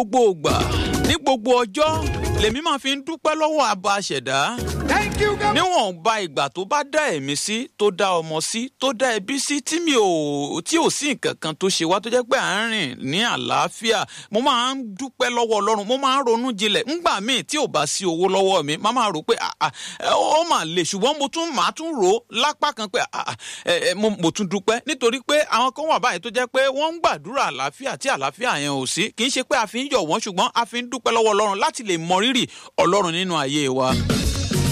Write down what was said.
gbogbo ìgbà ní gbogbo ọjọ́ lèmi máa fi ń dúpẹ́ lọ́wọ́ àbá àṣẹ̀dá Thank you, God. níwọ̀nba ìgbà tó bá dá ẹ̀mí sí tó dá ọmọ sí tó dá ẹbí sí tí mi ò tí ò sí nǹkan kan tó ṣe wá tó jẹ́ pé à ń rìn ní àlàáfíà mo máa ń dúpẹ́ lọ́wọ́ ọlọ́run mo máa ń ronú jinlẹ̀ ńgbà míì tí ò bá sí owó lọ́wọ́ mi má máa rò pé ah, ah, ó mà lè ṣùgbọ́n mo tún máa tún rò ó lápá kan pé ah, ah, ẹ, ẹ, mo mo tún dúpẹ́ nítorí pé àwọn kan wà báyìí tó jẹ́ pé wọ́n ń gbàdúrà àlàáfíà tí àlàáfíà yẹn ò sí kì í ṣe pé a fi ń yọ̀ wọ́n ṣùgbọ́n a fi ń dúpẹ́ lọ́wọ́ ọlọ́run láti lè mọ rírì ọlọ́run nínú ayé wa.